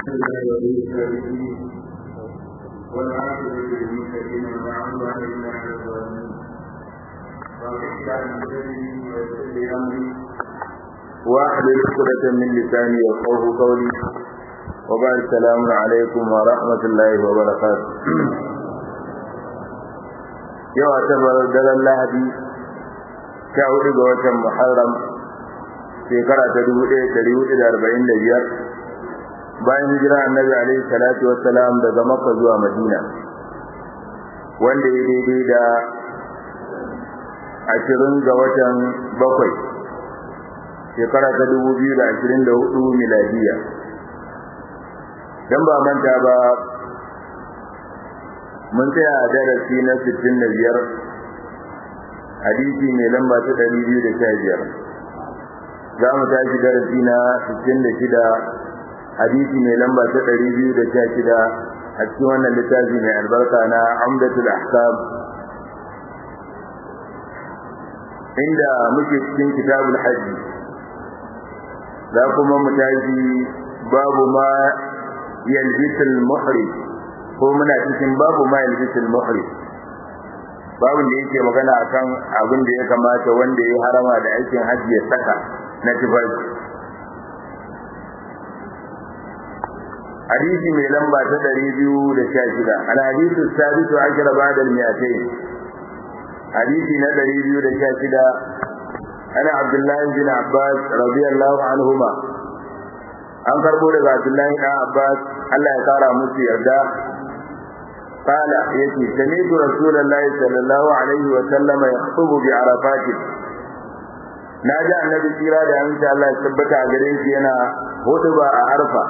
والعاقبة للمتقين ولا عدوان إلا على الظالمين واحلل عقدة من لساني يفقه قولي وبعد السلام عليكم ورحمة الله وبركاته yau a tabar daren lahadi sha hudu ga watan muharram shekara ta dubu ɗaya ɗari hudu da arba'in da biyar bayan hijira annabi alaihi salatu wassalam daga makka zuwa madina wanda ya daidai da ashirin ga watan bakwai shekara ta dubu biyu da ashirin da hudu miladiya don ba manta ba mun tsaya a darasi na sittin da biyar hadisi mai lamba ta ɗari biyu da sha biyar za mu tashi darasi na sittin da shida hadisi mai lamba ta ɗari biyu da sha shida a cikin wannan littafi mai albarka na amdatul ahkam inda muke cikin kitabul hajji za kuma mu tashi babu ma yalbisul muhrim ko muna cikin babu ma yalbisul muhrim babun da yake magana akan abin da ya kamata wanda ya harama da aikin hajji ya saka na tufafi hadisi mai lamba ta ɗari biyu da sha shida al hadisu sabitu ashara ba'da al-mi'atayn hadisi na ɗari biyu da sha shida ana abdullahi bin abbas radiyallahu anhuma an karbo daga abdullahi dan abbas Allah ya kara musu yarda قال يتي سمعت رسول الله صلى الله عليه وسلم يخطب بعرفات ناجى النبي صلى الله عليه وسلم Allah ya tabbata a gare shi yana hutuba a arfa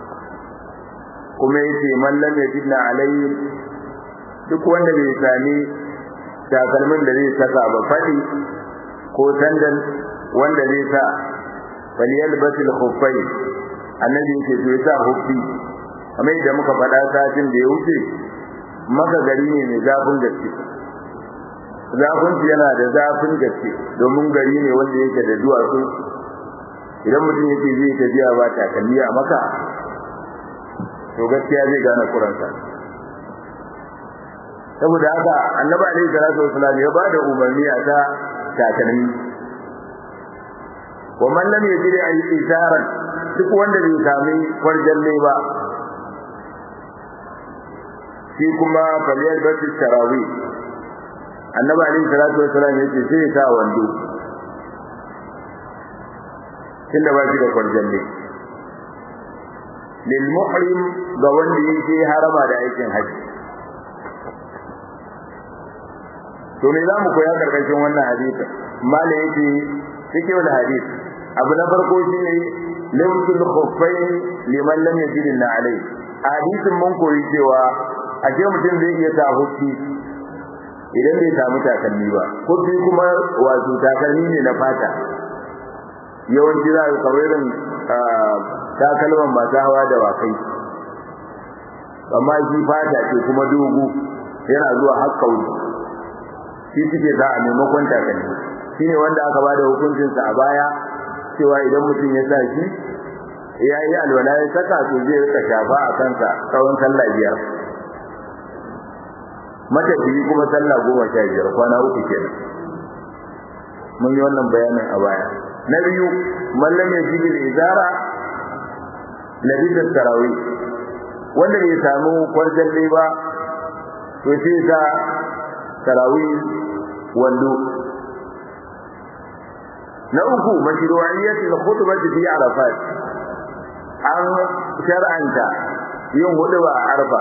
kuma yace man lam yajidna alayhi duk wanda bai sami takalmin da zai saka ba fadi ko sandal wanda zai sa falyalbasil khuffayn annabi yake to ya sa huffi kamar yadda muka faɗa satin da ya wuce maka gari ne mai zafin gaske zafin yana da zafin gaske domin gari ne wanda yake da duwatsu idan mutum yake zai tafiya ba takalmi a maka to gaskiya zai gane kuransa saboda haka annabi alaihi salatu wasallam ya bada umarni a ta takalmi wa man lam yajid ay isaran duk wanda bai sami farjalle ba shi kuma faliyar bati tarawi annabi alaihi salatu wasallam yace sai ya sa wando tunda ba shi da farjalle lil muhrim ga wanda yake harama da aikin haji to me zamu koya karkashin wannan hadisi mala yake cike da hadisi abu na farko shine limsul khuffain liman lam yajid alai hadisin mun koyi cewa a ce mutum zai iya sa hukki idan bai samu takalmi ba hukki kuma wato takalmi ne na fata yawanci za ka kawarin takalman masu hawa da wakai amma shi fata ce kuma dogo yana zuwa har kauri shi suke za a maimakon takalmi shi ne wanda aka ba da hukuncinsa a baya cewa idan mutum ya sa shi ya yi alwala ya saka to zai rika shafa a kansa tsawon sallah biyar matafiyi kuma sallah goma sha biyar kwana uku kenan mun yi wannan bayanin a baya na biyu mallam ya jibil izara labisa tarawih wanda bai samu kwarjalle ba to sai sa tarawih wando na uku mashru'iyyat al-khutbah fi arafat an shar'anta yin huduba a arfa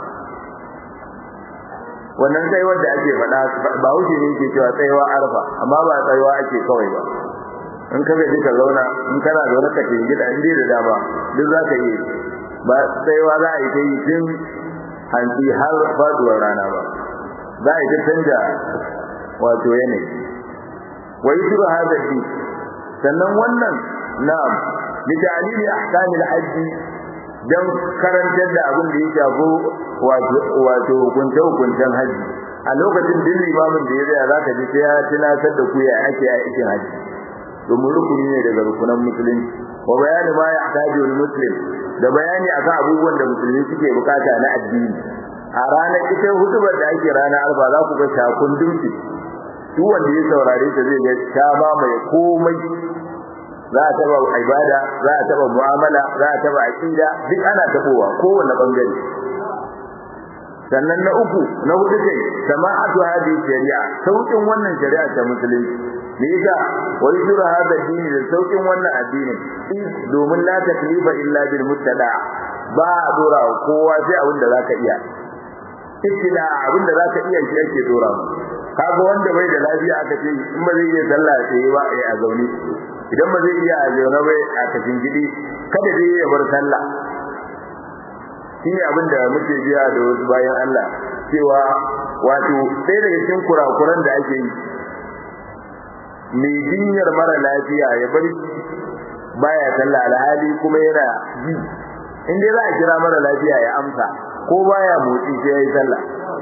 wannan tsayuwar da ake faɗa ba wuce ne ke cewa tsayuwa arfa amma ba tsayuwa ake kawai ba in ka gaji ka zauna in kana zaune ka cikin gida in da dama duk za ka yi ba tsayuwa za a yi ta yi tun hanci har faduwar rana ba za a yi ta canja wato yanayi wa yi shiru hadafi sannan wannan na'am bi ta'lili ahkamil hajji dan karantar da abin da ya shafi wato hukunce hukuncen haji a lokacin din limamin da ya zaya zaka ji sai ya tunatar da ku ya ake aikin haji domin rukuni ne daga rukunan musulunci wa bayani ma yahtaju al-muslim da bayani akan abubuwan da musulmi suke bukata na addini a ranar ita hutubar da ake ranar alfa za ku ga shakun dumki duk wanda ya saurare ta zai ga ta mamaye komai za a taba ibada za a taba mu'amala za a taba aqida duk ana tabowa kowanne bangare sannan na uku na hudu kai sama'atu hadi shari'a saukin wannan shari'a ta musulunci me yasa wa yusuru hada dini da saukin wannan addini domin la taklifa illa bil muttada ba a dora kowa sai abin da zaka iya ittida abin da zaka iya shi ake dora kaga wanda bai da lafiya aka ce in ba zai iya sallah sai ba a zaune idan ba zai iya a zaune bai a cikin gidi kada dai ya bar sallah shi ne abin da muke biya da wasu bayan Allah cewa wato ɗaya daga cikin kurakuran da ake yi mai jinyar mara lafiya ya bar baya sallah alhali kuma yana ji in dai za a kira mara lafiya ya amsa ko baya motsi sai ya yi sallah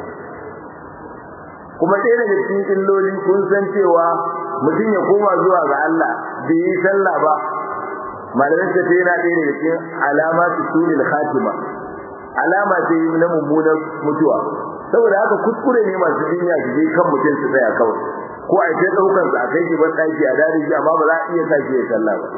kuma ɗaya daga cikin illoli kun san cewa mutum ya koma zuwa ga Allah bai yi sallah ba malamin ta yana ɗaya daga cikin alamatu sulil khatima alama ce na mummunar mutuwa saboda haka kuskure ne masu jinya su je kan mutum su tsaya kawai ko a ce daukar sa kai shi ban daki a dare shi amma ba za a iya sa shi ya sallah ba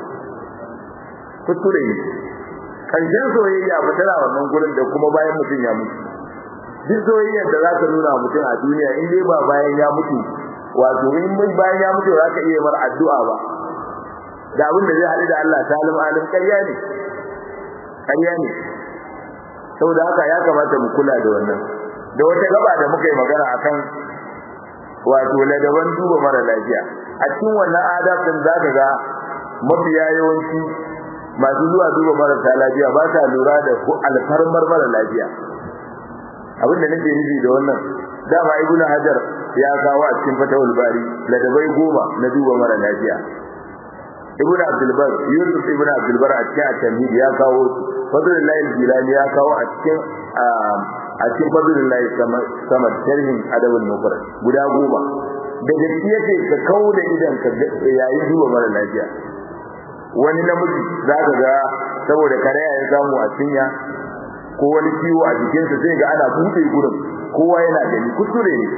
kuskure ne karshen soyayya ba tana wannan gurin da kuma bayan mutum ya mutu duk soyayyar da za ka nuna mutum a duniya in dai ba bayan ya mutu wato in mun bayan ya mutu za ka iya mar addu'a ba da abin da zai haɗu da Allah salim alim ƙarya ne ƙarya ne saboda haka ya kamata mu kula da wannan da wata gaba da muka yi magana akan wato ladaban duba mara lafiya a cikin wannan adab din zaka ga mafiya yawanci masu zuwa duba marasa lafiya ba sa lura da alfarmar mara lafiya abinda nake nufi da wannan dama ibnu hajar ya kawo a cikin fatawul bari ladabai goma na duba mara lafiya ibnu abdul bar yusuf ibnu abdul bar a cikin at-tamhid ya kawo fadlullahi al-jilani ya kawo a cikin a cikin fadlullahi sama sharhin adabul mufrad guda goma da gaskiya yake ka kawo da idan ka yayin duba mara lafiya wani namiji zaka ga saboda karaya ya samu a cinya ko wani ciwo a jikinsa sai ga ana buɗe gurin kowa yana gani kuskure ne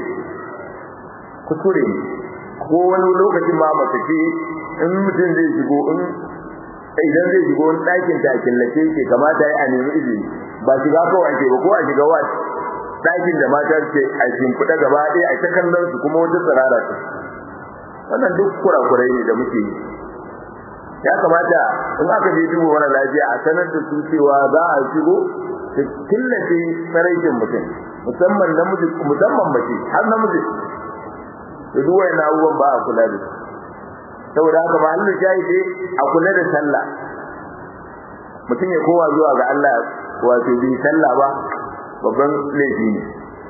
kuskure ne ko wani lokacin ma mace ce in mutum zai shigo in idan zai shigo wani ɗakin ta killace ke kamata ya a nemi izini ba shiga kawai ake ba ko a shiga wat ɗakin da mata ce a shimfiɗa gaba ɗaya a ta kallon su kuma wata tsirara su wannan duk kurakurai ne da muke yi ya kamata in aka je duba wani lafiya a sanar da su cewa za a shigo su killace tsaraikin mutum musamman namiji musamman mace har namiji da duk wani abubuwan ba a kula da su saboda haka mahallin shahidi a kula da sallah mutum ya kowa zuwa ga Allah wato bi sallah ba babban laifi ne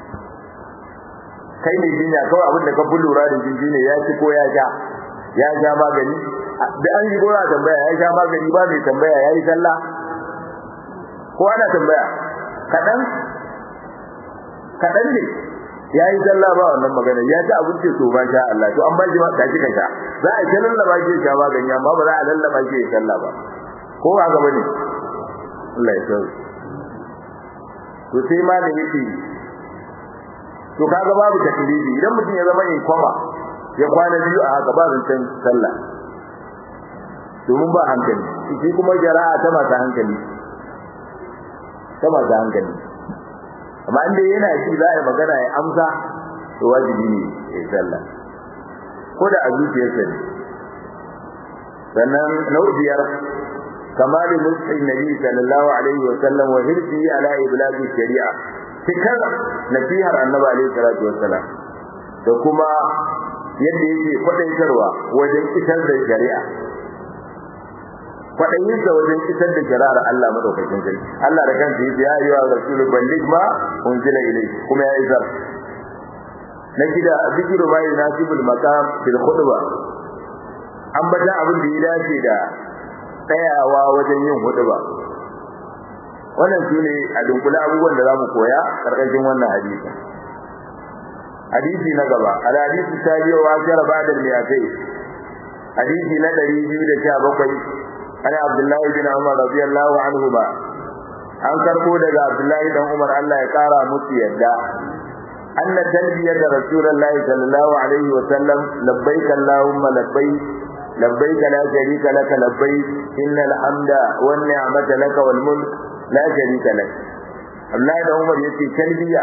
kai ne jinya kawai abin da ka fi lura da shi ne ya ci ko ya sha ya sha magani da an yi gora tambaya ya sha magani ba mai tambaya ya yi sallah ko ana tambaya kaɗan kaɗan ne ya yi sallah ba wannan magana ya ci abinci to ba sha Allah to an ba shi ma ka ka sha za a kallon laba shi sha magani amma ba za a lallaba shi ya sallah ba ko ba ga bane Allah ya sauke to sai ma da yake to kaga babu taklifi idan mutum ya zama in koma ya kwana biyu a haka ba zancen sallah domin ba hankali shi kuma jara'a ta masu hankali ta masu hankali amma inda yana shi za a yi magana ya amsa to wajibi ne ya sallah ko da a zuciyarsa ne sannan na biyar كمال نصح النبي صلى الله عليه وسلم وحرصه على إبلاغ الشريعة تكر نصيحة النبي عليه الصلاة والسلام da kuma yadda yake kwadaitarwa wajen isar da shari'a kwadayinsa wajen isar da shari'ar Allah madaukakin sarki Allah da kansa yace ya ayyuha rasulu balligh ma unzila ilayk kuma ya isar na gida zikiru ma yunasibul maqam fil khutba an bada abin da ya dace da tsayawa wajen yin huduba wannan shine a dunkule abubuwan da zamu koya karkashin wannan hadisi hadisi na gaba al hadisi tabi'u wa shara ba'da al mi'atay hadisi na 217 ana Abdullahi bin Umar radiyallahu anhu ba an karbo daga Abdullahi dan Umar Allah ya kara musu yadda anna talbiyat rasulullahi sallallahu alaihi wa sallam labbaik allahumma labbaik labbaik la sharika laka labbaik innal hamda wan ni'mata laka wal mulk la sharika lak Abdullahi dan Umar yace talbiya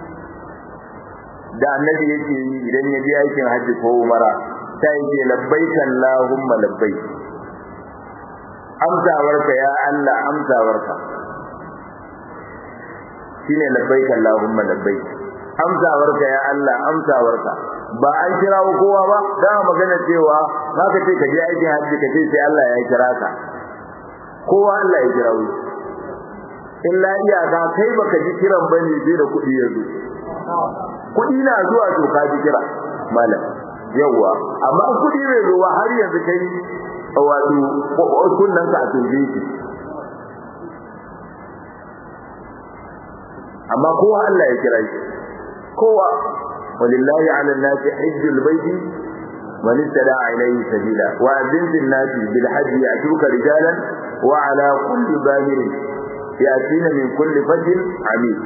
da annabi yake yi idan ya je aikin hajji ko umara ta yake labbaik allahumma labbaik amsawarka ya Allah amsawarka shine labbaik Allahumma labbaik amsawarka ya Allah amsawarka ba an kira kowa ba da magana cewa zaka ce ka je aikin hajji ka ce sai Allah ya kira ka kowa Allah ya kira wuce illa iyaka kai baka ji kiran bane sai da kuɗi ya zo kuɗi na zuwa to ka ji kira malam yawa amma kuɗi bai zo ba har yanzu kai wato kunnan ka a tunje shi amma kowa Allah ya kira shi kowa walillahi ala nasi hajjul baiti man istada ilayhi sabila wa azin fil nasi bil hajj ya'tuka rijalan wa ala kulli bahir yatina min kulli fajr amik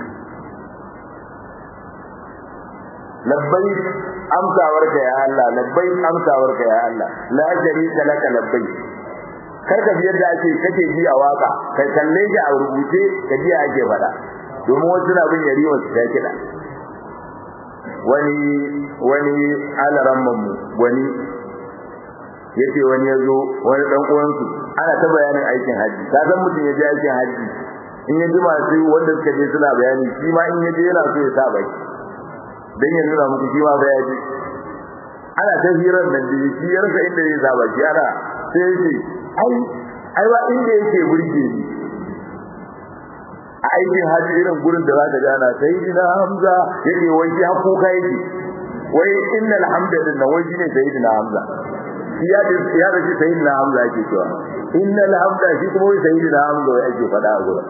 labbaik amsawarka ya Allah labbaik amsawarka ya Allah la sharika laka labbaik karka biyar da ake kake ji a waka kai kalle shi a rubuce ka ji ake faɗa domin wasu na bin yari wasu ta kiɗa wani wani alaran mu wani yace wani ya zo wani dan uwansu ana ta bayanin aikin haji ka san mutum ya je aikin haji in ya ji masu wanda suka je suna bayani shi ma in ya je yana so ya sa baki dan ya nuna muku shi ma ba ya je ana ta hirar nan da shi ya rasa inda zai sa baki ana sai ya ce ai ai ba inda yake burge ni a aikin haji irin gurin da zaka gana sayyidina hamza yake wai shi hakku kai yake wai innal hamdalillah wai shine sayyidina hamza shi ya da ya da shi sayyidina hamza yake cewa innal hamda shi kuma wai sayyidina hamza wai ake faɗa a gurin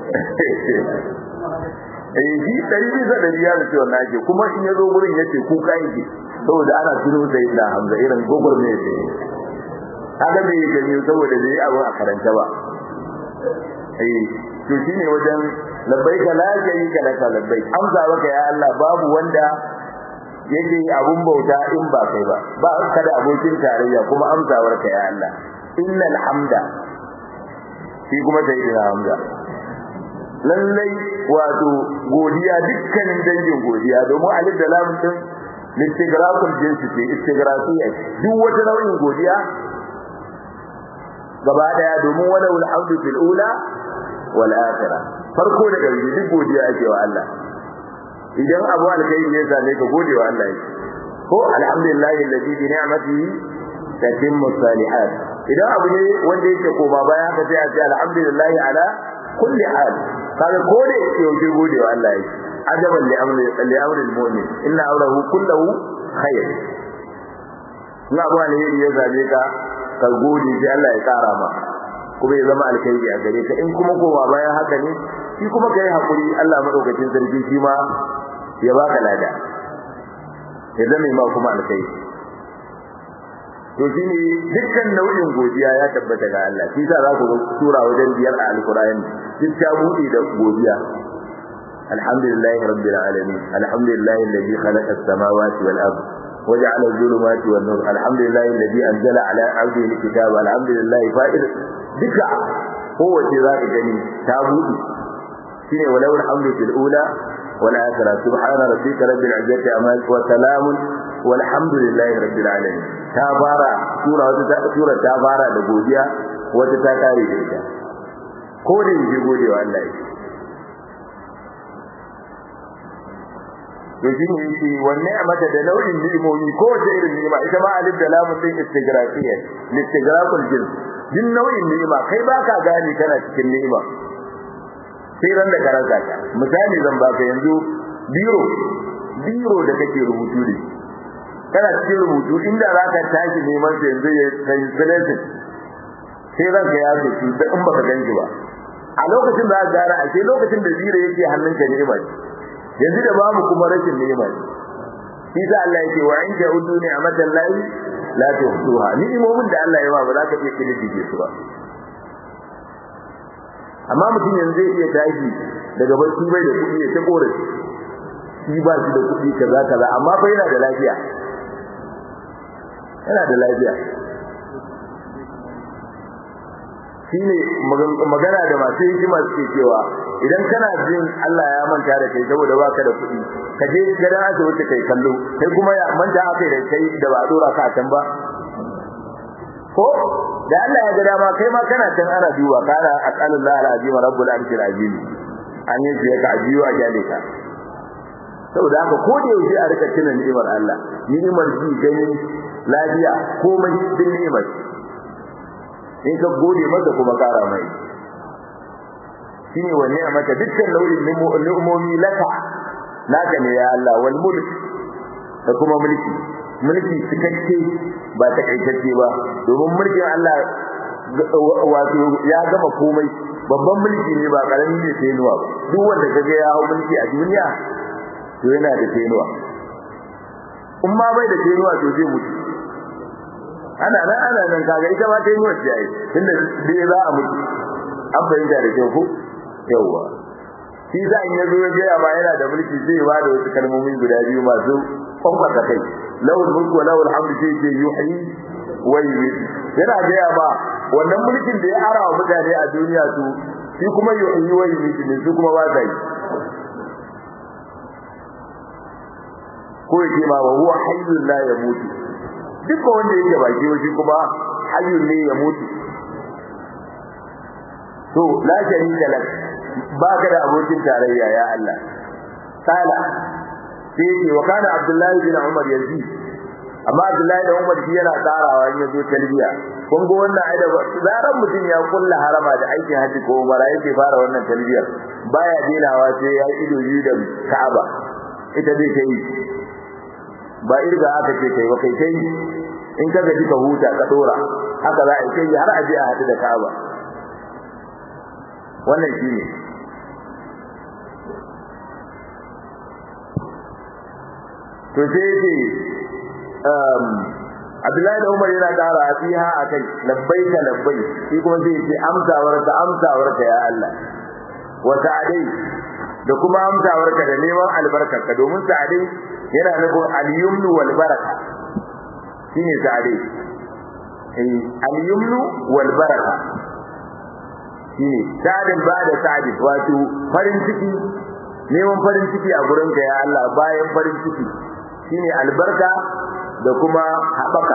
eh shi dari bisa dari ya da cewa nake kuma in ya zo gurin yace ku kai yake saboda ana tuno sayyidina hamza irin gogor ne yake kaga bai gani saboda bai abu a karanta ba eh to shine wajen labbaika la sharika laka labbaik amsa maka ya Allah babu wanda yake abun bauta in ba kai ba ba ka da abokin tarayya kuma amsawar ka ya Allah innal hamda shi kuma sai da hamza lallai wato godiya dukkanin dangin godiya domin alif da lam din listigraful jinsi ce istigrafiya duk wata nau'in godiya gaba daya domin wala alhamdu fil ula wal akhirah farko da ƙarshe duk godiya ake wa Allah idan abu alkhairi ya same ka gode wa Allah ko alhamdulillahi alladhi bi ni'matihi tatimmu salihat idan abu ne wanda yake koma baya ka sai a ce alhamdulillahi ala kulli hal kaga ko da yake yau gode wa Allah yake ajaban li amri li amri almu'min inna amrahu kulluhu khair na abu ne ya zabe ka ka gode sai Allah ya kara maka kuma ya zama alkhairi a gare ka in kuma koma bayan haka ne shi kuma kai hakuri Allah madaukakin sarki shi ma ya baka lada ya zama ma kuma alkhairi to shine dukkan nau'in godiya ya tabbata ga Allah shi yasa za ku ga sura wajen biyar a alqur'ani duk ta bude da godiya alhamdulillahi rabbil alamin alhamdulillahi alladhi khalaqa as-samawati wal ardh وجعل الظلمات والنور الحمد لله الذي انزل على عبده الكتاب الحمد لله فائد duka kowace za ka gani ta buɗe shine walau alhamdu fil ula wal akhirah subhana rabbika rabbil izzati amma wa salamun walhamdulillahi rabbil alamin ta fara sura wata sura ta fara da godiya wata ta kare da ita ko da yake godewa Allah yake to shi ne yake wanne a mata da nau'in ni'imomi ko wace irin ni'ima ita ma alif da lamun din istigrafiyya listigraful jins din nau'in ni'ima kai baka gane kana cikin ni'ima sai ran da karanta ta misali zan baka yanzu biro biro da kake rubutu ne kana cikin rubutu inda zaka tashi neman sa yanzu ya kai selection sai ranka ya ce da in baka ganji ba a lokacin da ka gara a ce lokacin da biro yake hannunka ni'ima yanzu da babu kuma rashin ni'ima shi sa Allah yake wa in ja'udu ni'matan lahi la tuhsuha ni'imomin da Allah ya ba ba za ka iya kididdige su ba amma mutum yanzu zai iya tashi daga barci bai da kuɗi ya ta korafi shi ba shi da kuɗi kaza kaza amma fa yana da lafiya yana da lafiya shine magana da masu hikima suke cewa idan kana jin Allah ya manta da kai saboda baka da kuɗi ka je gidan asibiti kai kallo kai kuma ya manta aka da kai da ba dora ka can ba ko da Allah ya ga dama kai ma kana can ana duba kana aqalullah alazim rabbul arshil azim an yi ka ajiyo a jale ka saboda haka ko da yaushe a rika tunan ni'imar Allah ni'imar ji gani lafiya komai din ni'imar in ka gode masa kuma kara mai shine wanne a maka dukkan nau'in ni'umomi laka naka ne ya Allah wal mulk da kuma mulki mulki cikakke ba ta kaitacce ba domin mulkin Allah wato ya gama komai babban mulki ne ba karami ne sai nuwa duk wanda kaga ya hau mulki a duniya to yana da tenuwa in ma bai da tenuwa to zai mutu ana nan ana nan kaga ita ma tenuwa ce ai tunda dai za a mutu an fahimta da kyau ko yawa shi za in yazo ya gaya ba yana da mulki zai ba da wasu kalmomi guda biyu masu kwamfata kai lawul mulku wa lawul hamdu sai ce yuhyi wa yumiit yana gaya ba wannan mulkin da ya ara wa mutane a duniya su shi kuma yuhyi wa yumiit ne su kuma ba sa yi ko yake ma wa huwa hayyun la yamutu duk wanda yake baki shi kuma hayyun ne ya mutu to la sharika lak baka da abokin tarayya ya Allah sala sai ce wa kana abdullahi bin umar yazi amma abdullahi da umar shi yana tsarawa in yazo talbiya kun ga wannan aida zaran mutum ya kulla harama da aikin haji ko umara yake fara wannan talbiyar baya denawa sai ya ido yi da Ka'aba ita dai kai ba irga aka ce kai ba kai kai in ka gaji ka huta ka dora haka za a yi kai har aje a hadu da Ka'aba wannan shine to sai ce um Abdullahi da Umar yana ƙara fiha akai labbaika labbai shi kuma sai ce amsawar ka amsawar ka ya Allah wa sa'adai da kuma amsawar ka da neman albarkarka domin sa'adai yana nufin al-yumnu wal baraka shine sa'adai eh al-yumnu wal baraka shine sa'adin ba da sa'adin wato farin ciki neman farin ciki a gurin ka ya Allah bayan farin ciki shine albarka da kuma haɓaka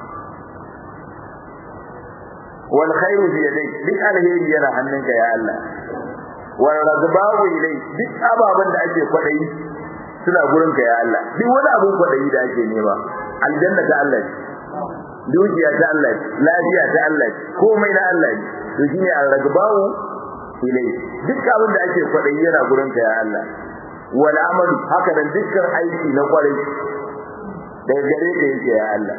wal khairu bi yadayk duk alheri yana hannunka ya Allah wal ragbawu ilay duk ababan da ake kwadayi suna gurin ka ya Allah duk wani abun kwadayi da ake nema aljanna ta Allah ce dukiya ta Allah ce lafiya ta Allah ce komai na Allah ne to shine al ragbawu ilay duk abin da ake kwadayi yana gurin ka ya Allah wal amalu haka nan dukkan aiki na kwarai daga gare ka yake ya Allah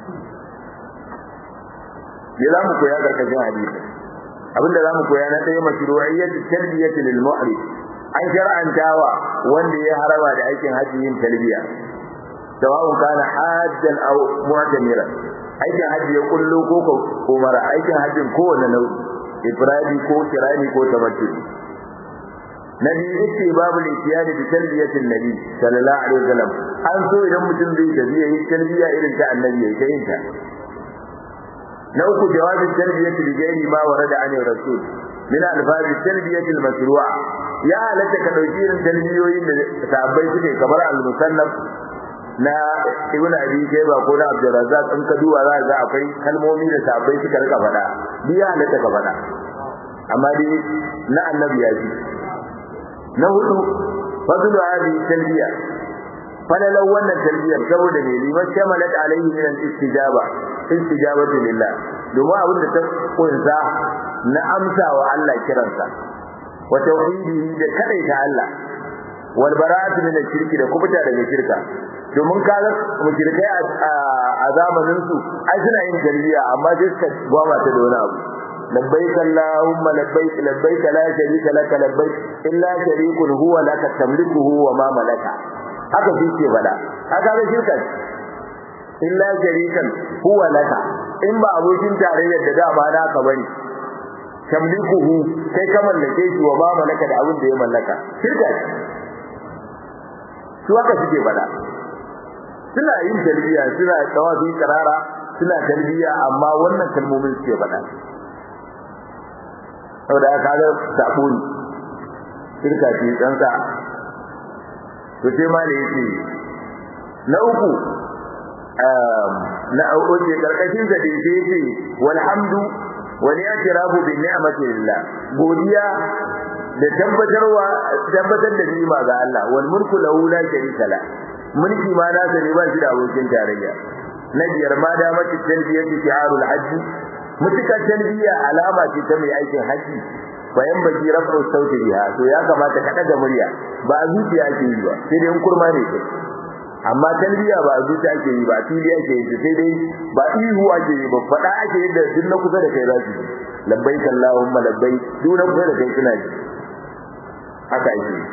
ya zamu koya karkashin hadisi abinda zamu koya na ɗaya mashru'iyyatu tarbiyati lil mu'rid an shar'antawa wanda ya haraba da aikin haji yin talbiya sawa'un kana hajjan aw mu'tamira aikin haji ya kullu ko ko umara aikin hajjin kowanne nau'i ifradi ko kirani ko tamattu nabi yake babu litiyani bi talbiyatin nabi sallallahu alaihi wasallam an so idan mutum zai tafiya yi talbiya irin ta annabi ya yi ta na uku jawabin talbiyati bi gairi ma warada anil rasul min alfazi talbiyati almashru'a ya halatta ka dauki irin talbiyoyin da sahabbai suke kamar al-musannaf na ibn abi shayba ko na abdul razzaq in ka duba za ga akwai kalmomi da sahabbai suka rika faɗa biya halatta ka faɗa amma dai na annabi ya ji na hudu fadlu hadi talbiya falalan wannan talbiyar saboda ne liman shamalat alaihi min al-istijaba istijabatu lillah domin abin da ta kunsa na amsawa Allah kiransa wa tauhidihi da kadaita Allah wal bara'atu min al-shirki da kubuta daga shirka domin kaga mushrikai a zamanin su ai suna yin talbiya amma sai suka gwama ta da wani abu labbaik allahumma labbaik labbaik la sharika laka labbaik illa sharikun huwa laka tamlikuhu wa ma malaka haka shi ke fada haka ga shirka illa sharikan huwa laka in ba abokin tarayyar da dama naka bane tamlikuhu kai ka mallake shi wa ba malaka da abin da ya mallaka shirka su haka suke bada suna yin talbiya suna tawafi karara suna talbiya amma wannan kalmomin suke bada saboda aka ga sabo ne shirka ce tsantsa to sai ma ne yace na uku na oke karkashin da dai yace walhamdu wal i'tirafu bi ni'mati lillah godiya da tabbatarwa tabbatar da ni'ima ga Allah wal mulku lahu la sharika la mulki ma na sani ba shi da abokin tarayya na biyar ma da mace talbiyatu shi'arul hajj mutuka talbiya alama ce ta mai aikin haji bayan baki rafu sauti biha to ya kamata ka daga murya ba a zuciya ake yi ba sai dai in kurma ne kai amma talbiya ba a zuciya ake yi ba a fili ake yi sai dai ba ihu ake yi ba faɗa ake yi da duk na kusa da kai za su ji labbaik allahumma labbaik duk na kusa da kai suna ji haka ake yi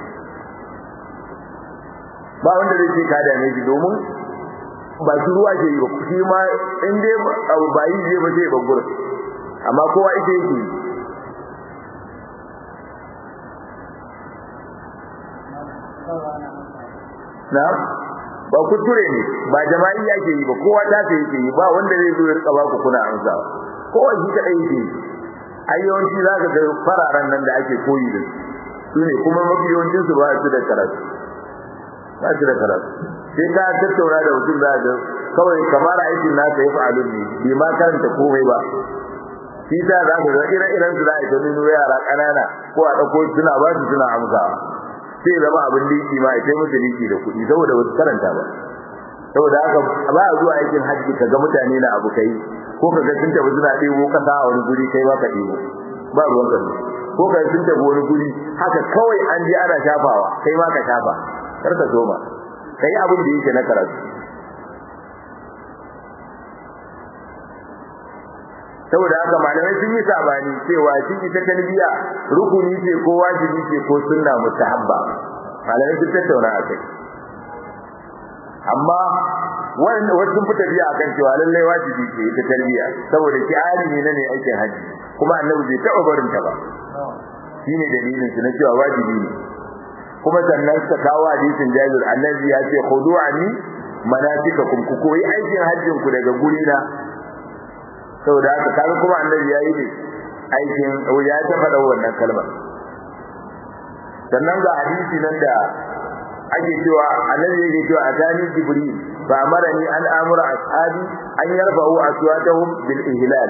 ba wanda zai ce ka dame shi domin ba su ruwa ke yi ba shi ma in dai abu ba yi zai ba zai ba gurin amma kowa ita yake yi na ba kuture ne ba jama'i yake yi ba kowa ta ta yake yi ba wanda zai zo ya rika ba ku kuna amsa kowa shi kadai yake yi ai yawanci za ka ga fararen nan da ake koyi da su ne kuma mafi yawancin su ba su da karatu ba su da karatu sai ka tattauna da mutum za ga kawai kamar aikin nasa ya fa'alu ne bai ma karanta komai ba shi ta za ka ga ire-iren su za a ta nuno yara ƙanana ko a ɗauko suna ba su suna amsawa sai zama abin liki ma ita musu liki da kuɗi saboda ba su karanta ba saboda haka ba a zuwa aikin hajji ka ga mutane na abu kai ko ka ga sun tafi suna ɗebo kasa a wani guri kai ba ka ɗebo ba ruwan ka ko ka sun tafi wani guri haka kawai an je ana shafawa kai ma ka shafa kar ka soma kai abin da yake na karatu saboda haka malamai sun yi sabani cewa shi ita talbiya rukuni ce ko wajibi ce ko sunna mustahabba malamai sun tattauna a kai amma wanda wasu sun fita biya akan cewa lallai wajibi ce ita talbiya saboda ki ali ne ne aikin haji kuma annabi bai taɓa barin ta ba shine dalilin su na cewa wajibi ne kuma sannan suka kawo hadisin Jabir annabi ya ce khudu anni manasikakum ku koyi aikin hajjin ku daga guri na saboda haka kaga kuma annabi yayi ne aikin ya ta faɗa wannan kalmar sannan ga hadisi nan da ake cewa annabi yake cewa atani jibril fa amarani an amura ashabi an yarfa'u aswatahum bil ihlal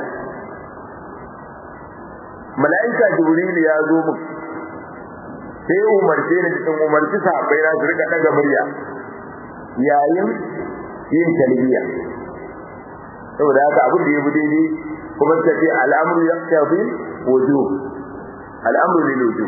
malaika jibril ya zo mu sai umarce ni cikin umarci sahabbai na su rika daga murya yayin yin talbiya saboda haka abin da ya bi daidai kuma ta ce al'amru ya tafi wujub al'amru lil wujub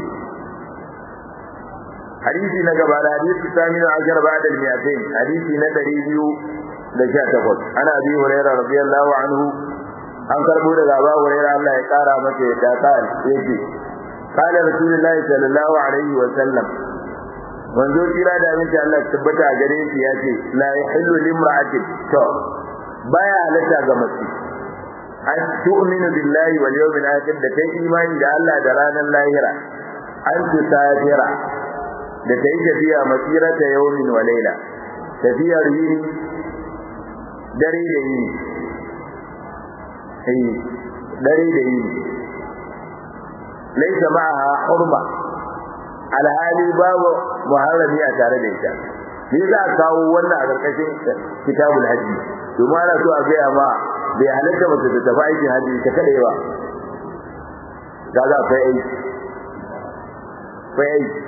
hadisi na gaba da hadisi sami na ashar ba da miyatain hadisi na ɗari biyu da sha takwas ana bi hurairah radiyallahu anhu an karbo daga Abu Hurairah Allah ya kara masa yadda ta yake qala rasulullahi sallallahu alaihi wa sallam wanzo kira da miki Allah tabbata a gare shi yace la yahillu limra'atin to baya halatta ga mace an tu'minu billahi wal yawmil akhir da kai imani da Allah da ranar lahira an tusafira da kai tafiya masirata yawmin wa layla tafiyar yini dare da yini sai dare da yini laysa ma'aha hurma alhali babu muharrami a tare da ita ni za a kawo wannan a karkashin kitabul hajji domin ana so a gaya ma bai halatta mace ta tafi aikin hajji ta kada yawa ga za akwai aiki akwai aiki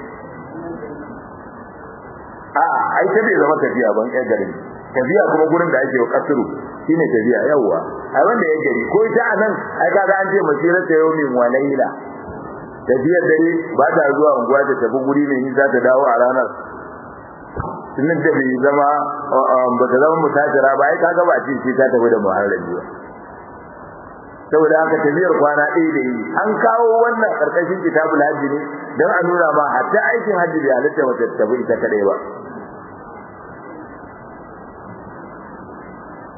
a ai ta bai zama tafiya ban ƴan garin tafiya kuma gurin da ake wa kasuru shine tafiya yawwa ai wanda ya gari ko ita a nan ai kaga an ce masira ta yau min walaila tafiyar dare ba ta zuwa unguwa ta tafi guri mai nisa ta dawo a ranar sunan da bai zama ba ta zama musafira ba ai kaga ba ce ce ta tafi da muharrami ba saboda haka tafiyar kwana ɗaya da yi an kawo wannan karkashin kitabul hajji ne don a nuna ma hatta aikin hajji bai halitta mace ta tafi ita kadai ba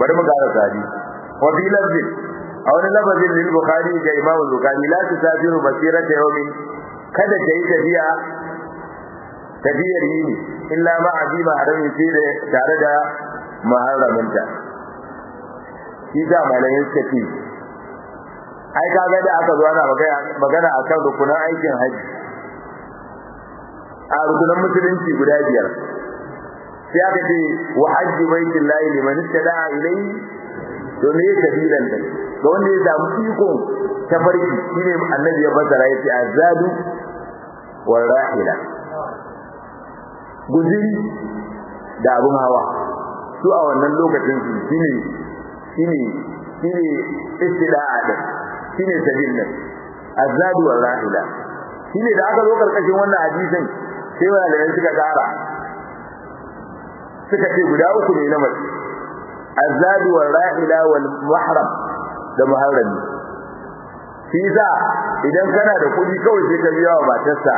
bari mu gara sadi wa fi lafzin a wani lafazin lil bukhari ga imam bukhari la tusafiru masirata yawmin kada ka yi tafiya tafiyar yini illa ma azima harami sai da tare da muharraminta shi da malamin suka ce ai kaga da aka zo ana magana akan rukunan aikin haji a rukunan musulunci guda biyar sai aka ce wa hajji baitin lahi liman istada'a ilayhi to me ya kabilan da ga wanda ya samu iko ta farki shine annabi ya basara yace azadu wal rahila guziri da abun hawa su a wannan lokacin su shine shine shine istida'a da shine sabil nan azadu wal rahila shine da aka zo karkashin wannan hadisin sai wanda suka kara suka ce guda uku ne na mace azadu wal rahila wal mahram da muharrami shi za idan kana da kuɗi kawai sai ka biya wa matarsa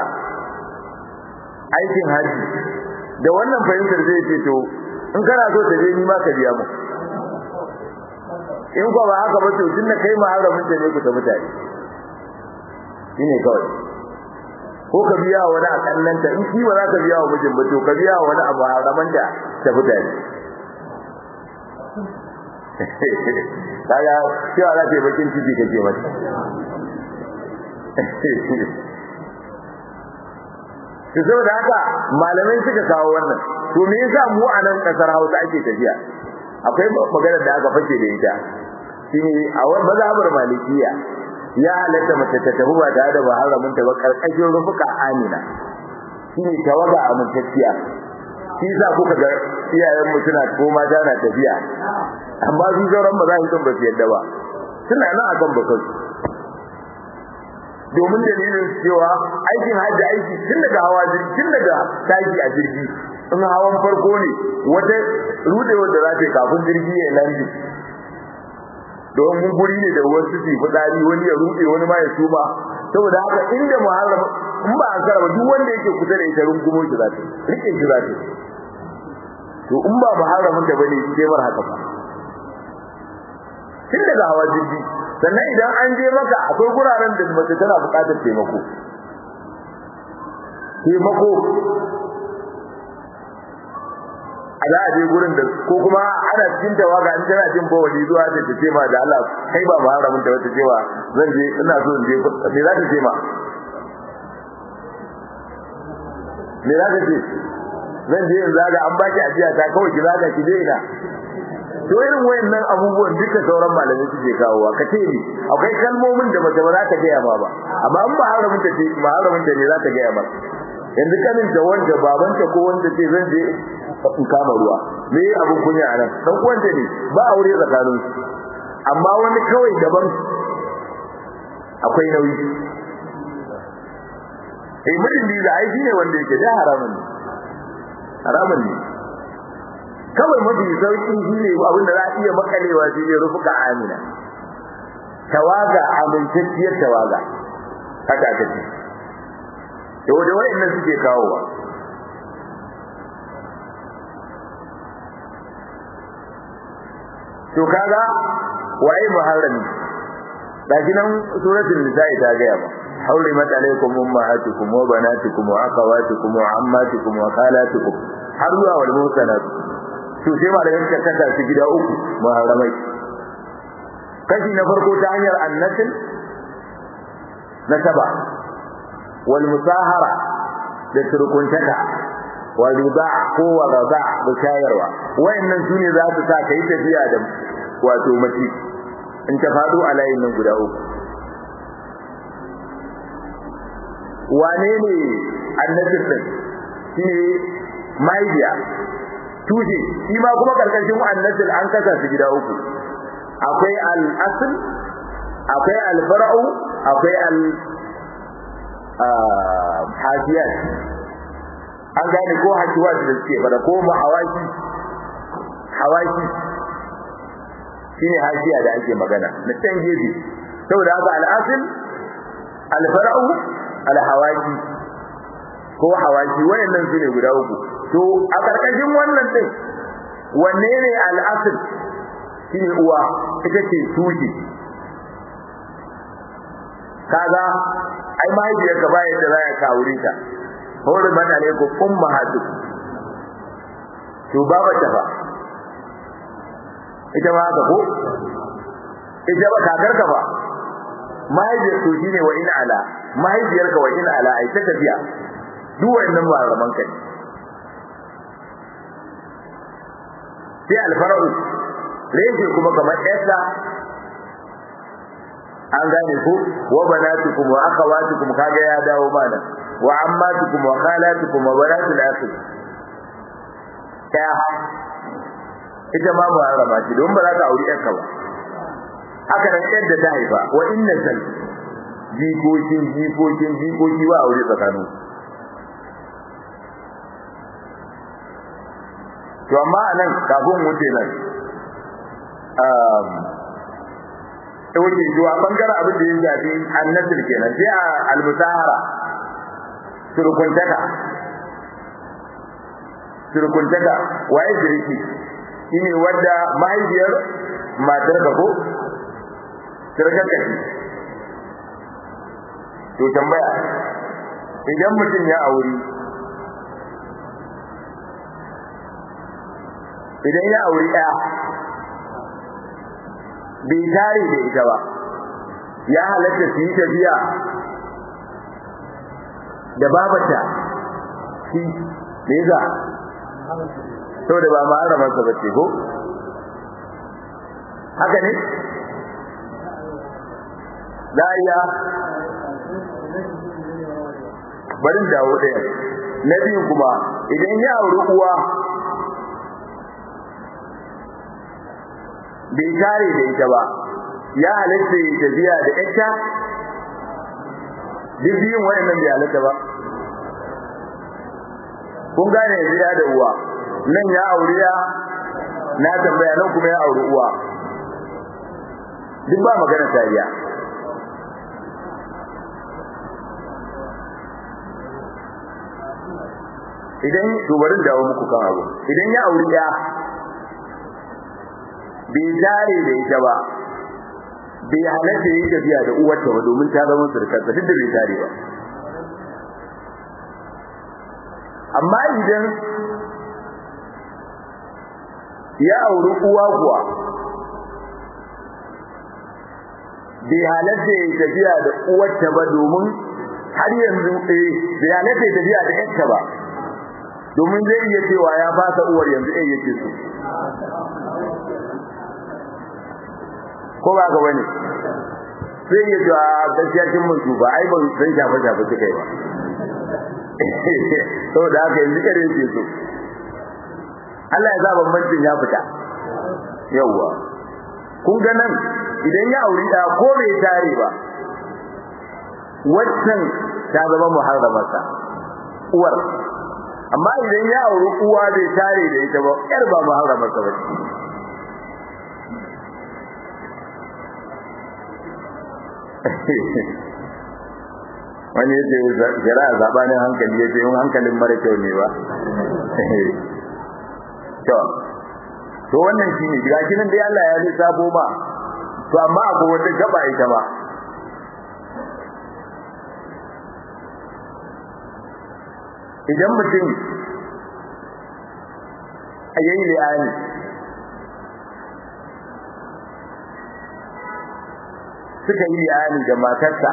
aikin haji da wannan fahimtar zai ce to in kana so ta je ni ma ka biya mu in ko ba haka ba to tun da kai muharramin ta ne ku ta mutane shine kawai ko ka biya wa wani a kallanta in shi ba za ka biya wa mijin ba to ka biya wa wani a muharraman da ta mutane kaga cewa za ta yi bakin ciki kake mata to saboda haka malamai suka kawo wannan to me yasa mu a nan kasar Hausa ake tafiya akwai magana da aka fashe da ita shine a wannan mazhabar malikiya ya halatta mace ta tafi ba tare da muharramin ta ba karkashin rufuka amina shine tawaga amintacciya shi yasa kuka ga iyayen mu suna ko mata na tafiya amma su sauran ba za su ba su yadda ba suna nan akan bakar domin dalilin cewa aikin hajji aiki tun daga hawa jirgi tun daga tashi a jirgi in hawan farko ne wata rudewar da za ta yi kafin jirgi ya landi domin guri ne da wasu su fitsari wani ya rude wani ma ya suma saboda haka inda muharram in ba an karaba duk wanda yake kusa da ita rungumo shi za ta rike shi za ta to in ba muharramin da bane sai mar haka ba tun daga hawa jirgi sannan idan an je maka akwai guraren da mace tana buƙatar taimako taimako a za a je gurin da ko kuma ana cikin tawaga in tana jin bawali zuwa da ta ce ma da Allah kai ba muharramin da wata cewa zan je ina so in je me za ta ce ma me za ta ce zan je in zaga an baki ajiya ta kawai ki zaga ki je ina to irin wayannan abubuwan duka sauran malamai suke kawowa ka ce ni akwai kalmomin da mace ba za ta gaya ma ba amma in ba haramun ta ce ba haramun ta ne za ta gaya ma yanzu kanin da wanda babanta ko wanda ce zan je in kama ruwa me abun kunya anan dan uwanta ne ba aure tsakanin su amma wani kawai daban akwai nauyi eh mutum da ai shine wanda yake da haramun ne haramun ne kawai mafi sauƙin shi ne abin da za a iya makalewa shi ne rufuka amina tawaga amintacciyar tawaga haka aka ce da wadda wa'annan suke kawowa to kaga waye muharrami gashi nan suratul nisa'i ta gaya ba حرمت عليكم أمهاتكم وبناتكم وأخواتكم وعماتكم وخالاتكم har zuwa wal musanat to sai malamin ka kasa su gida uku muharramai kashi na farko ta hanyar annasil nasaba wal musahara da turkuntaka wa riba ko wa raba da shayarwa wayannan sune za su sa kai tafiya da wato mace in ta fado a layin nan guda uku wane ne annasil din shine maidiya tushe shi ma kuma karkashin annasil an kasa su gida uku akwai al-asl akwai al-far'u akwai al hajiyat an gane ko hakiwat da suke fada ko mahawaki hawaki shine hajiya da ake magana na can gefe saboda haka al-asl al-far'u al-hawaki ko hawaki wayannan su ne guda uku to a karkashin wannan din wanne ne al-asl shine uwa ita ce tushe kaga ai mahaifiyar ka bayan da zaka ka aure ta hore mana ne ko ummahatu to baba ta fa ita ma haka ko ita ba kakar ka ba mahaifiyar to shine wa in ala mahaifiyar ka wa in ala ai ta tafiya duk wannan ba raman kai sai alfara'u rege kuma kamar yasa an gane ku wa banatukum wa akhawatukum kaga ya dawo mana wa ammatukum wa khalatukum wa banatul akhi ta ita ma ba rama ce don ba za ka auri yarka ba haka nan yadda ta haifa wa inna sal jikokin jikokin jikoki ba aure tsakanin to amma anan kafin wuce nan um ta wuce zuwa bangaren abin da ya shafi annasir kenan sai a almusahara surkuntaka surkuntaka waye shirki shine wanda mahaifiyar matar ka ko surkar ka to tambaya idan mutum ya auri idan ya auri ɗaya bai tare da ita ba ya halatta su yi tafiya da babata shi me yasa saboda ba ma haramarsa ba ce ko haka ne za a iya barin dawo ɗaya na biyu kuma idan ya auri uwa bai tare da ita ba ya halatta ya tafiya da ita duk biyun wayannan bai halatta ba kun gane yanzu ya da uwa nan ya aure ya na tambaya nan kuma ya auri uwa duk ba magana tariya idan to bari dawo muku kan abu idan ya auri ya bai tare da ita ba bai halatta yi tafiya da uwarta ba domin ta zama surkarsa duk da bai tare ba amma idan ya auri uwa kuwa bai halatta yi tafiya da uwarta ba domin har yanzu eh bai halatta yi tafiya da yarta ba domin zai iya cewa ya fasa uwar yanzu eh yake so ko ba ga wani sai ya ji a gaskiya kin mun ba ai ban san shafa shafa kike ba saboda haka yanzu kare yake so Allah ya sa bambancin ya fita yawa kun ga nan idan ya auri da ko bai tare ba waccan ta zama muharramarsa uwar amma idan ya auri uwa bai tare da ita ba yar ba muharramarsa ba wani yace jira zabanin hankali yace yin hankalin mara kyau ne ba to to wannan shine gashi nan dai Allah ya lissafo ba to amma akwai wata gaba ita ba idan mutum a yayi li'ani suka yi li'ani da matarsa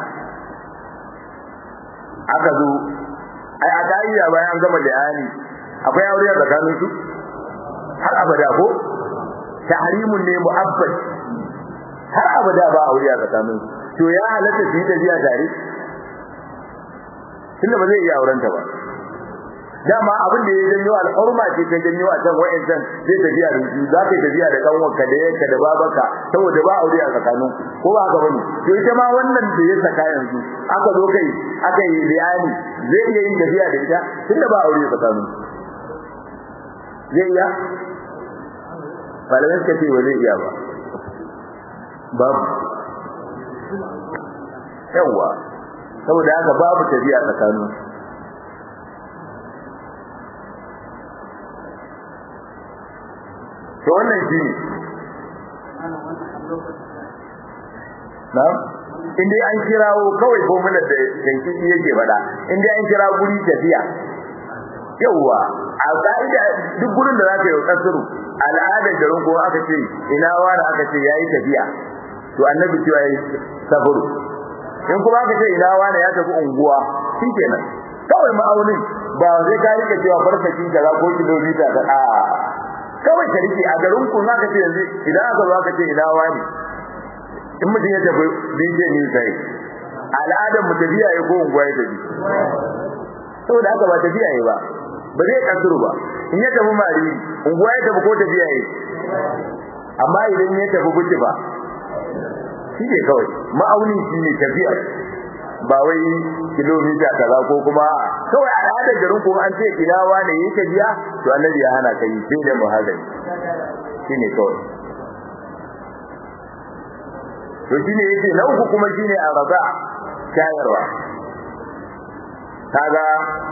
aka zo ai a ka'ida bayan gama li'ani akwai aure a tsakanin su har abada ko tahrimun ne mu'abbad har abada ba aure a tsakanin su to ya halatta su yi tafiya tare tunda ba zai iya aurenta ba dama abin da ya janyo al'urma ce ta janyo a can wa'ancan zai tafiya da su za ka tafiya da kanwarka da yanka da babaka saboda ba aure a tsakanin ko ba haka bane to ita ma wannan da ya saka yanzu aka zo kai aka yi bayani zai iya yin tafiya da ita tunda ba aure a tsakanin zai iya malamai suka ce ba zai iya ba babu yawwa saboda haka babu tafiya tsakanin to wannan shi ne na in dai an kirawo kawai ko mun da tanki yake faɗa in dai an kira guri tafiya yawa a ka'ida duk gurin da zaka yi kasuru al'adar garin ko aka ce ina wani aka ce yayi tafiya to annabi cewa yayi safaru in kuma aka ce ina wani ya tafi unguwa shikenan kawai ma'aunin ba zai ka rike cewa farsakin kaza ko kilomita ka a kawai ka rike a garin ku zaka ce yanzu idan aka zo aka ce ina wani in mutum ya tafi dinje ni sai al'adar mu tafiya ya ko unguwa ya tafi saboda haka ba tafiya ya ba ba zai kasuru ba in ya tafi mari unguwa ya tafi ko tafiya ya amma idan ya tafi guji ba shi ne kawai ma'auni shi ne tafiya ba wai kilomita kaza ko kuma kawai al'adar garin ko an ce ina wane yi tafiya to annabi ya hana kai sai da muhazari shi ne kawai to shi ne yake na uku kuma shi ne a raza shayarwa kaga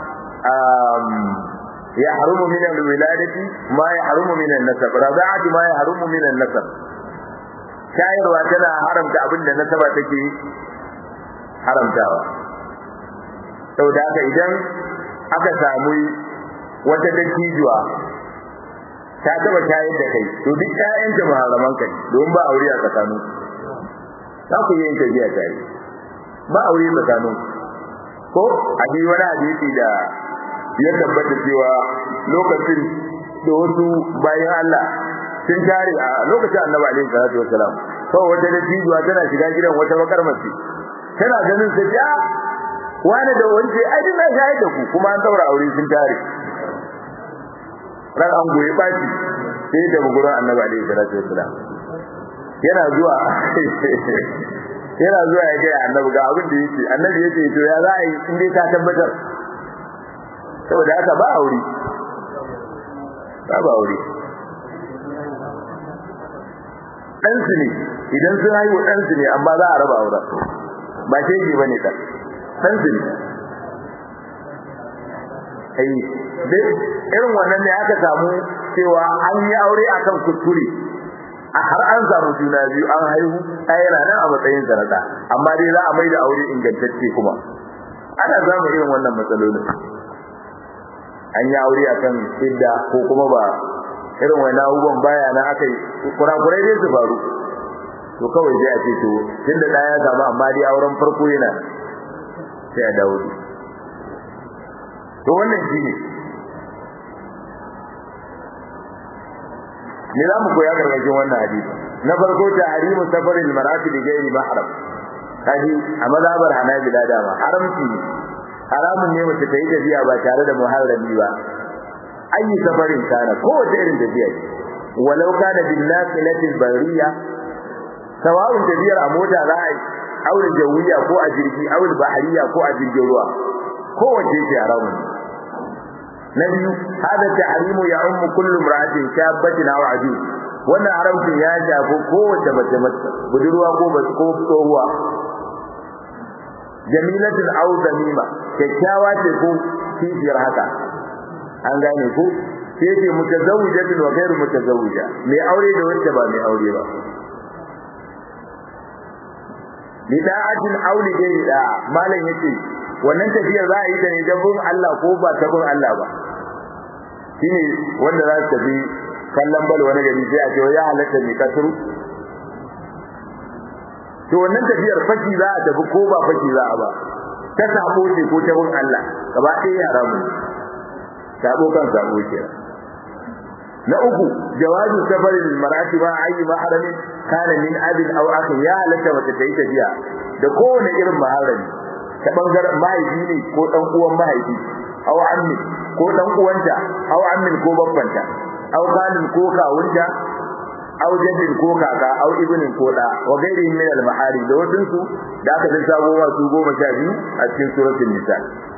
يحرم من الولادة ما يحرم من النسب رضاعة ما يحرم من النسب shayarwa tana haramta abin da nasaba take haramtawa saboda haka idan aka samu wata dattijuwa ta taba shayar da kai to duk ƴaƴanta muharraman kai don ba aure a tsakanin za ku yi yin tafiya tare ba aure tsakanin ko a ji wani hadisi da ya tabbata cewa lokacin da wasu bayan Allah sun tare a lokacin Annabi alaihi salatu wasalam kawai wata dattijuwa tana shiga gidan wata bakar mace tana ganin sa ja wani da wance ai dina shahid da ku kuma an daura aure sun tare ran an goyi baki sai da gurin Annabi alaihi salatu wasalam yana zuwa yana zuwa ya ga Annabi ga abin da yake Annabi yake to ya za a yi in dai ka tabbatar saboda haka ba aure ba ba aure ɗansu ne idan sun haihu ɗansu ne amma za a raba auren ba shege ba ne ɗan ɗansu ne ai irin wannan ne aka samu cewa an yi aure akan kuskure a har an samu juna biyu an haihu ɗaya yana nan a matsayin sanata amma dai za a mai da aure ingantacce kuma ana samun irin wannan matsalolin an yi aure akan idda ko kuma ba irin wani abubuwan baya na aka yi kurakurai dai su faru to kawai sai a ce to tunda da ya samu amma dai auren farko yana sai a dawo to wannan shi ne ne za mu koya gargajin wannan hadisi na farko ta harimu safarin marati da gairi mahram kaji a mazhabar hanabila dama haramci ne haramun ne mace ta yi tafiya ba tare da muharrami ba ayi safarin kana ko wace irin tafiya ce walau kana bin naqilatil bariya sawa'un tafiyar a mota za a yi aure jawiya ko a jirgi aure bahariya ko a jirgin ruwa ko wace ce haramun na biyu hada tahrimu ya ummu kullu imra'atin shabbatin aw ajuz wannan haramcin ya shafi kowace mace mace budurwa ko ko tsohuwa jamilatul aw zamima kyakkyawa ce ko kishiyar haka an gane ko sai ce mutazawwijatin wa ghairu mutazawwija mai aure da wacce ba mai aure ba bida'atin auli gairi da malam yace wannan tafiyar za a yi ta ne don bin Allah ko ba ta bin Allah ba shine wanda za su tafi kallon bal wani gari sai a ce ya halatta mai kasuru to wannan tafiyar faki za a tafi ko ba faki za a ba ta sabo ce ko ta bin Allah gaba ɗaya haramu sabo kan sabo ke na uku jawazu safarin marati ma ayi maharamin kana min abin aw akhi ya halatta mace ta yi tafiya da kowane irin maharami ta bangaren mahaifi ne ko dan uwan mahaifi aw ammi ko dan uwanta aw ammin ko babbanta aw kalin ko kawunta aw jaddin ko kaka aw ibnin ko da wa gairi min al mahari da wasun su da aka lissafo wa su goma sha biyu a cikin suratul nisa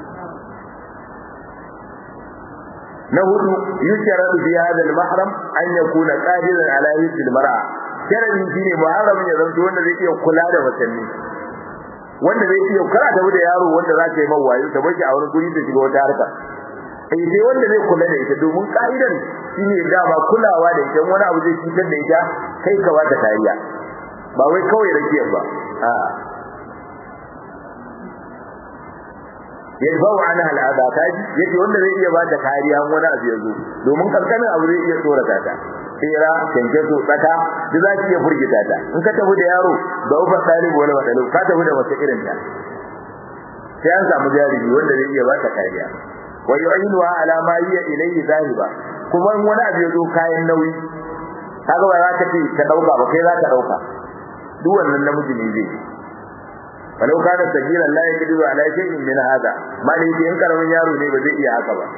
na hudu yusharatu fi hadha al mahram an yakuna qadiran ala yusil mar'a sharadin shine muharramin ya zanto wanda zai iya kula da watanni wanda zai iya kara da da yaro wanda za ta yi mawayo ta bashi a wani guri ta shiga wata harka sai sai wanda zai kula da ita domin ka'idan shine dama kulawa da ita wani abu zai cutar da ita kai ka ba ta kariya ba wai kawai rakiyar ba a yadfa'u anha al'adha kaji yace wanda zai iya ba ta kariya wani abu ya zo domin kankanin abu zai iya tsorata ta tsira kenkeso tsaka da za ki iya furgita ta in ka tafi da yaro da ufa talibu wani matsalu ka tafi da wata irin ta sai an samu jarumi wanda zai iya ba ta kariya wa yu'inuha ala ma hiya ilayhi zahiba kuma in wani abu ya zo kayan nauyi kaga ba za ka ce ka dauka ba kai za ka dauka duk wannan namiji ne zai walau kana sabila la yaqdiru ala shay'in min hada mali in karamin yaro ne ba zai iya haka ba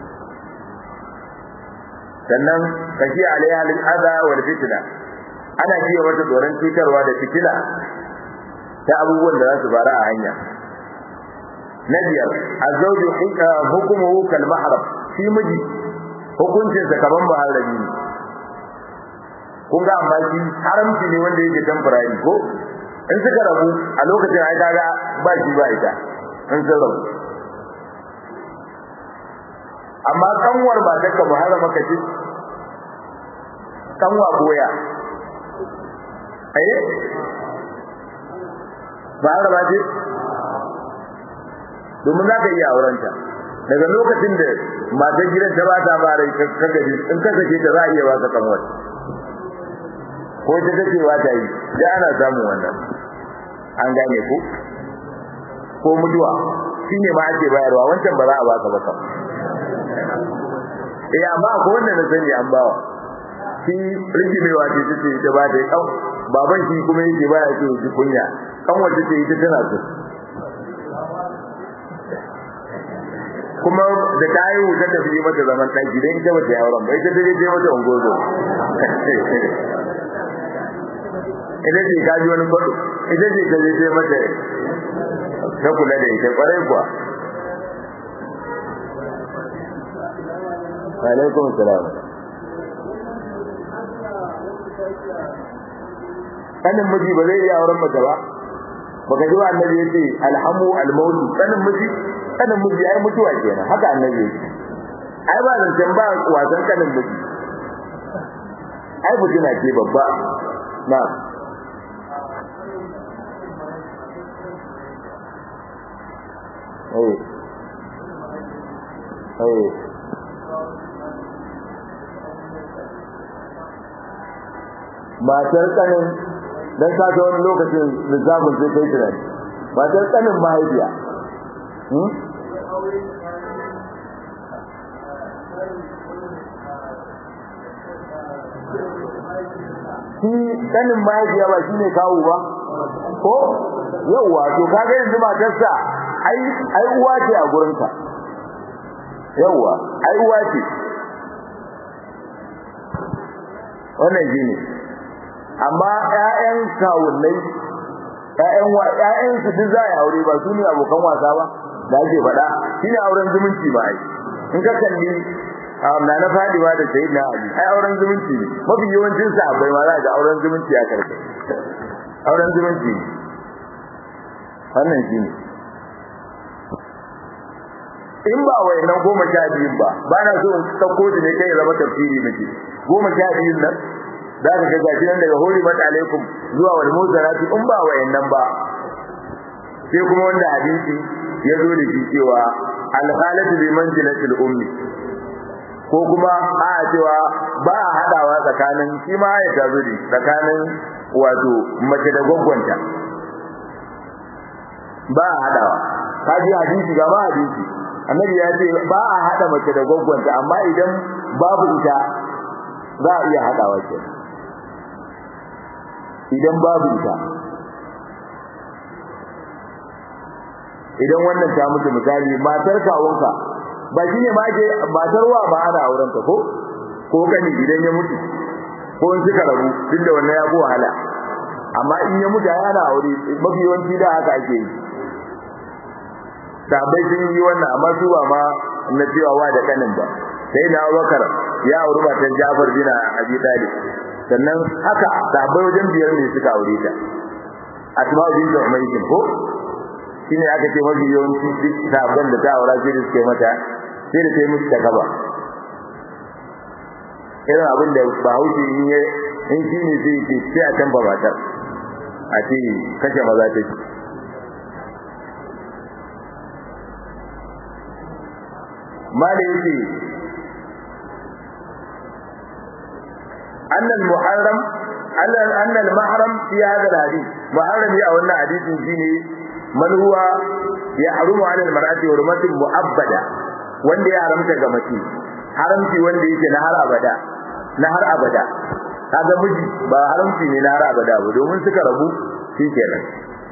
sannan kashi alaiha lil adha wal fitna ana jiya mata tsoron cutarwa da fitina ta abubuwan da za su fara a hanya na biyar azawju hukumuhu kal mahram shi miji hukuncin sa kaman maharami ne kun ga amma shi haramci ne wanda yake temporary ko in suka rabu a lokacin ai kaga ba shi ba ita in sun rabu amma kanwar ba ta ka muharrama ka ce kanwa goya eh ba ba ce domin za ka iya aurenta daga lokacin da matan gidan ta ba ta bare ka gaji in ka sake ta za a iya ba ka kanwar ko ta take wa ta yi da ana samun wannan an gane ku ko mutuwa shine ma ake bayarwa wancan ba za a baka ba kam eh amma ko wanda na sani an bawa shi rigimewa ce tace ita ba ta kau baban shi kuma yake baya ce shi kunya kan wanda ce ita tana so kuma da ta yi wuta ta fi mata zaman ɗaki don ita bata yi auren ba ita ta je mata ungozo ita ce ka ji wani kwado ita ce ta je mata ta kula da ita kwarai kuwa alaikum salam kanin miji ba zai iya auren mace ba baka ji ba annabi yace alhamu almaut kanin miji kanin miji ai mutuwa kenan haka annabi yace ai ba zancen ba wasan kanin miji ai fitina ce babba na eh eh matar kanin dan ka ga wani lokacin lissafin sai kai tunani matar kanin mahaifiya hmm? shi kanin mahaifiya ba shine kawo ba ko yauwa to kaga yanzu matarsa ai ai uwa ce a gurinka yauwa ai uwa ce wannan shine amma ƴaƴan kawunnai ƴaƴan wa ƴaƴan su duk za a aure ba su ne abokan wasa ba da ake faɗa shine auren zumunci ba ai in ka kalli na na fadiwa da sayyidina ali ai auren zumunci ne mafi yawancin sa bai ma za ga auren zumunci a karfe auren zumunci wannan shine in ba wayannan goma sha biyun ba ba na so in sauko ne kai ya zama tafsiri miki goma sha biyun nan za ka ga gashi nan daga hori mata alaikum zuwa wal muzarati in ba wayannan ba sai kuma wanda hadisi ya zo da shi cewa al khalatu bi manzilati al ummi ko kuma a cewa ba a hadawa tsakanin shi ma ya tazo da tsakanin wato mace da gwaggwanta ba a hadawa kaji hadisi ga ma hadisi annabi ya ce ba a hada mace da gwaggwanta amma idan babu ita za a iya hadawa kenan idan babu ita idan wannan ta mutu misali matar kawunka ba shine ma ke matar wa ba ana auren ta ko ko kani idan ya mutu ko in suka rabu duk da wannan ya fi wahala amma in ya mutu ana aure mafi yawanci da haka ake yi sabai sun yi wannan amma su ba ma na cewa wa da kanin ba sai na Abubakar ya auri matan Jafar bin Abi Talib sannan haka sabai wajen biyar ne suka aure ta Asma bin Umayr ko shine aka ce mafi yawanci duk sabon da ta aura sai suke mata sai da sai musu ta gaba irin abin da Bahaushe in ya in shi ne sai ce sai a canza matar a ce kashe maza ta ce ma da yake annal muharram annal mahram fi hada alhadith muharrami a wannan hadisin shine man huwa ya harumu ala almar'ati hurmatin mu'abbada wanda ya haramta ga mace haramci wanda yake na har abada na har abada kaga miji ba haramci ne na har abada ba domin suka rabu shikenan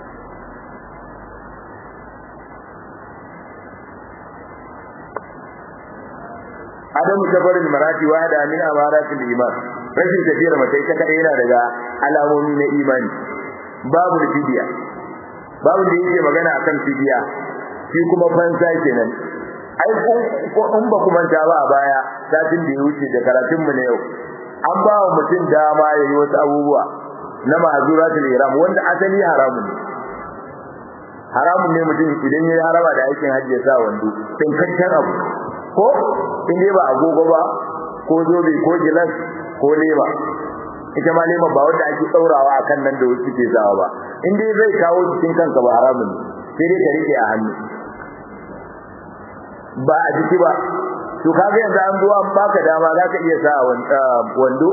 adamu safarin marati wa da min amaratil iman rashin tafiyar mace ita kadai yana daga alamomi na imani babu fidiya babu da yake magana akan fidiya shi kuma fansa kenan ai ko in ba kuma ta ba a baya satin da ya wuce da karatun mu na yau an ba wa mutum dama ya yi wasu abubuwa na mahazuratul ihram wanda asali haramun ne haramun ne mutum idan ya yi harama da aikin hajji ya sa wando tsinkakken abu ko in dai ba agogo ba ko zobe ko gilas ko lema ita ma lema ba wanda ake tsaurawa akan nan da wasu ke sawa ba in dai zai kawo cikin kanka ba haramun ne sai dai ka rike a hannu ba a jiki ba to kaga yanzu an zo an baka dama za ka iya sa wando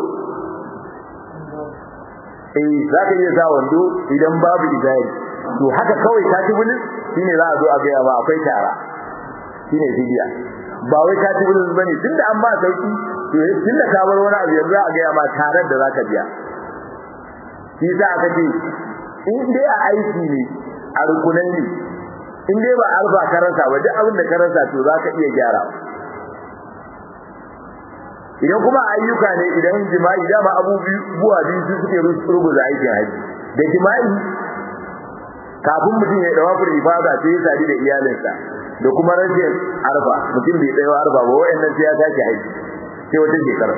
eh za ka iya sa wando idan babu izari to haka kawai ka ci bulin shine za a zo a gaya ma akwai tara shine fidiya ba wai ka ci bulin bane tunda an ba sauki to tunda ka bar wani abu yanzu a gaya ma tarar da za ka biya shi za ka ce in dai a aiki ne a rukunai ne in dai ba alfa ka rasa ba duk abin da ka rasa to za ka iya gyara idan kuma ayyuka ne idan jima'i dama abubuwa biyu su suke rubuta aikin haji da jima'i kafin mutum ya dawa fur ifada sai ya sadi da iyalinsa da kuma rashin arba mutum bai tsayo arba ba wayannan sai ya sake haji sai wata shekara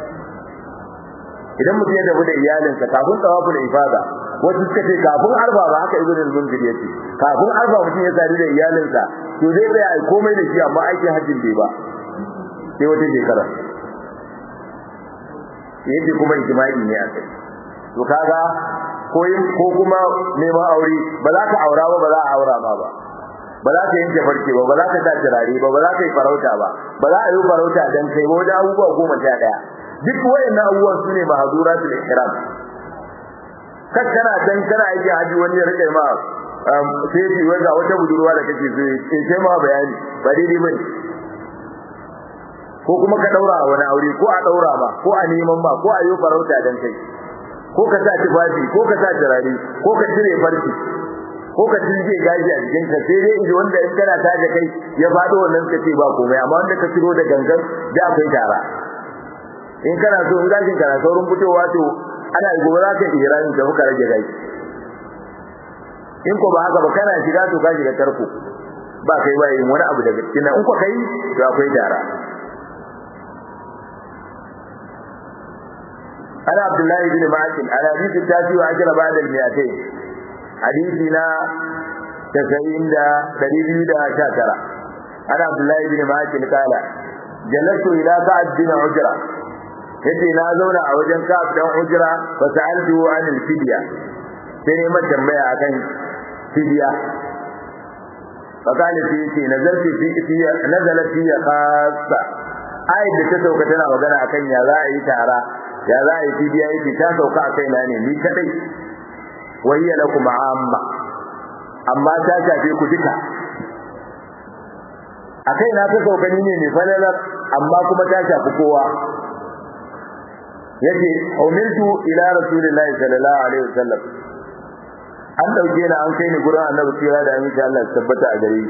idan mutum ya tafi da iyalinsa kafin tsawafu da ifada wasu suka ce kafin arba ba haka ibn al-munzir yace kafin arba mutum ya sadi da iyalinsa to zai tsaya ai komai da shi amma aikin hajjin bai ba sai wata shekara yace kuma ijma'i ne a kai to kaga ko ko kuma neman aure ba za ka aura ba ba za a aura ma ba ba za ka yanke farce ba ba za ka sa turare ba ba za ka yi farauta ba ba za a yi farauta dan kai ba wajen abubuwa goma sha ɗaya duk wayannan abubuwan su ne mahazuratul ihram kar kana dan kana aiki haji wani ya rike ma sai ji wanda wata budurwa da kake so in sai ma bayani ba daidai bane ko kuma ka daura wani aure ko a daura ba ko a neman ba ko a yi farauta dan kai ko ka sa tufafi ko ka sa turare ko ka cire farki ko ka tilge gaji a jikin ka sai dai idan wanda in kana taje kai ya fado wannan kace ba komai amma wanda ka ciro da gangan da akwai tara in kana so in gashin kana saurin fitowa to ana gobe za ka ihrami da muka rage gashi in ko ba haka ba kana shiga to ka shiga tarko ba kai ba yin wani abu daga cikin in ko kai to akwai tara ana abdullahi bin ma'akin ana hadisi ta ci wa ajira ba'da al-mi'atayn hadisi na 90 da 219 ana abdullahi bin ma'akin kala jalatu ila sa'ad bin ujra yace na zauna a wajen kaf dan ujra fa sa'altu an al-fidya sai ne mata tambaya akan fidya fa kana fi yace nazarti fi fi nazalat fi khassa ayat da ta sauka tana magana akan ya za a yi tara ya za a yi fidya yake ta sauka a kaina ne ni kadai wayya lakum amma amma ta shafe ku duka a kaina ta sauka ni ne mai falalar amma kuma ta shafi kowa yace umirtu ila rasulillahi sallallahu alaihi wasallam an dauke ni an kai ni gurin annabi tsira da aminci Allah tabbata a gare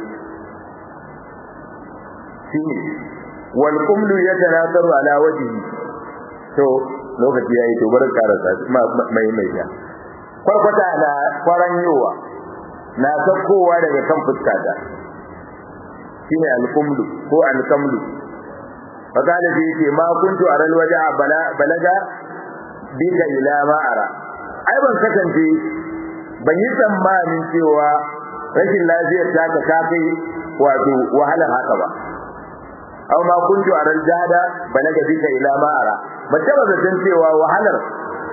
shi wal qumlu yatanasaru ala wajhi to lokaci yayi to bar karasa mai mai ya farkwata na faran yowa na sakkowa daga kan fuskata shine al qumlu ko al kamlu فقال في يتي ما كنت أرى الوجع بلغ بك إلى ما أرى ai ban kasance ban yi tsammanin cewa rashin lafiyar ta ka kafi wato wahalar haka ba aw ma kuntu aral jahada balaga bika ila ma ara ban taba zaton cewa wahalar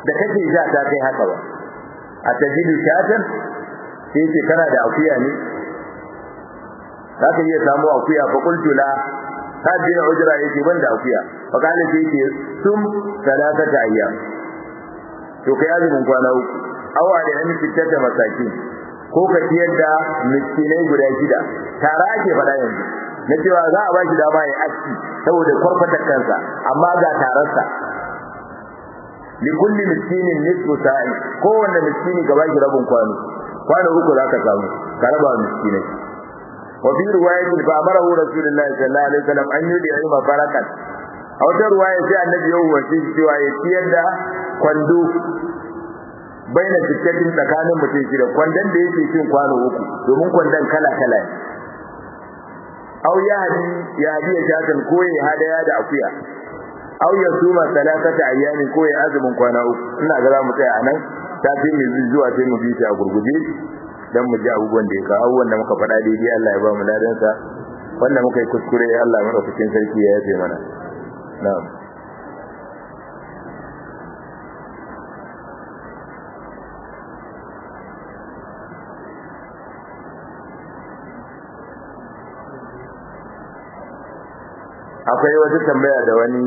da kake ja ta kai haka ba a tajidu shatan sai ce kana da akuya ne za ka iya samu akuya fa qultu la hadin ujra yake ban da akuya fa kana sai ce sum salatata ayyam to kai azumin kwana uku awa da yan fitata masakin ko ka ciyar da miskinai guda shida tara ake faɗa yanzu na cewa za a ba shi dama ya aski saboda kwarfatar kansa amma ga tararsa likulli miskinin nisfu sa'i kowanne miskini ka bashi rabin kwano kwano uku za ka samu ka raba miskinai wa fi riwayatin fa amarahu rasulullahi sallallahu alaihi wasallam an yudi ilma barakat a wata riwaya sai annabi ya umarci cewa ya ciyar da kwando baina tikkatin tsakanin mutum shi da kwandon da yake cin kwano uku domin kwandon kala kala ne aw ya hadi ya hadi ya shakan ko ya hadaya da akuya aw ya suma salatata ayyamin ko ya azumin kwana uku ina ga za mu tsaya anan ta fi mu zuwa sai mu bi shi a gurguje dan mu ji abubuwan da ya kawo abubuwan da muka faɗa daidai Allah ya ba mu ladansa wanda muka yi kuskure Allah madaukakin sarki ya yafe mana na'am akwai wata tambaya da wani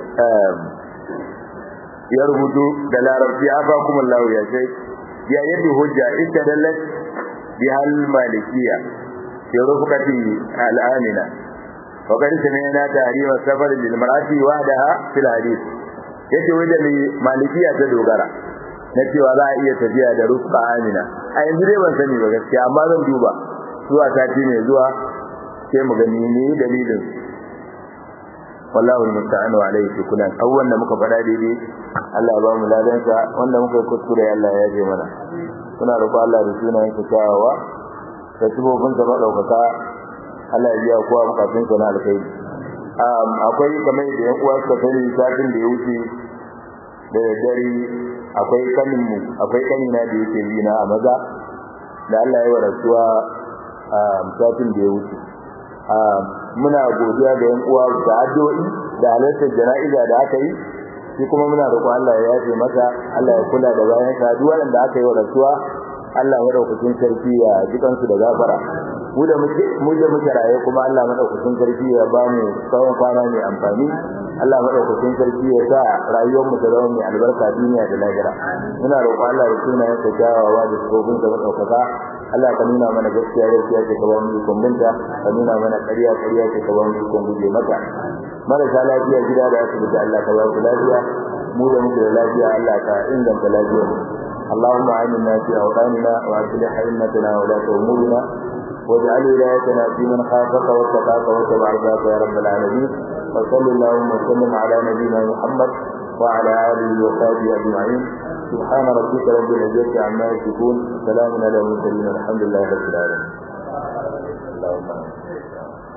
ya rubutu da larabci afa kuma Allah ya ce ya yadda hujja ita dallat bi hal malikiya ya rufqati al amina wa qad sami'na tahrima safar lil mar'ati wahdaha fil hadith yace wai da malikiya ta dogara na cewa za a iya tafiya da rufqa amina a yanzu dai ban sani ba gaskiya amma zan duba zuwa sati mai zuwa sai mu gani ne dalilin wallahu almusta'an wa alayhi tukulan awwan da muka fada daidai Allah ya ba mu ladansa wanda muka yi kuskure Allah ya yaje mana kuna roƙo Allah da sunayen sa kyawawa da tubobin sa madaukaka Allah ya biya kowa bukatun sa na alkhairi um akwai kamar da yan uwa suka sani satin da ya wuce da daddare akwai kanin mu akwai kanina da yake yi na a maza da Allah ya wa rasuwa a satin da ya wuce muna godiya ga yan uwa da addu'o'i da halartar jana'iza da aka yi shi kuma muna roƙon Allah ya yafe masa Allah ya kula da bayan sa duk wanda aka yi wa rasuwa Allah madaukakin sarki ya jikan su da gafara mu da muke mu da muke raye kuma Allah madaukakin sarki ya ba mu tsawon kwana mai amfani Allah madaukakin sarki ya sa rayuwar mu ta zama mai albarka duniya da lahira muna roƙon Allah da sunayen sa kyawawa da sabobin da madaukaka Allah ka nuna mana gaskiya gaskiya ce ka ba mu ikon binta ka nuna mana ƙarya ƙarya ce ka ba mu ikon guje mata marasa lafiya gida da asibiti Allah ka ba su lafiya mu da muke da lafiya Allah ka inganta lafiyar mu اللهم آمنا في أوطاننا وأصلح أئمتنا ولاة أمورنا واجعل ولايتنا في من خافك واتقاك واتبع رضاك يا رب العالمين وصل اللهم وسلم على نبينا محمد وعلى آله وصحبه أجمعين سبحان ربك رب العزة عما يصفون سلام على المرسلين الحمد لله رب العالمين اللهم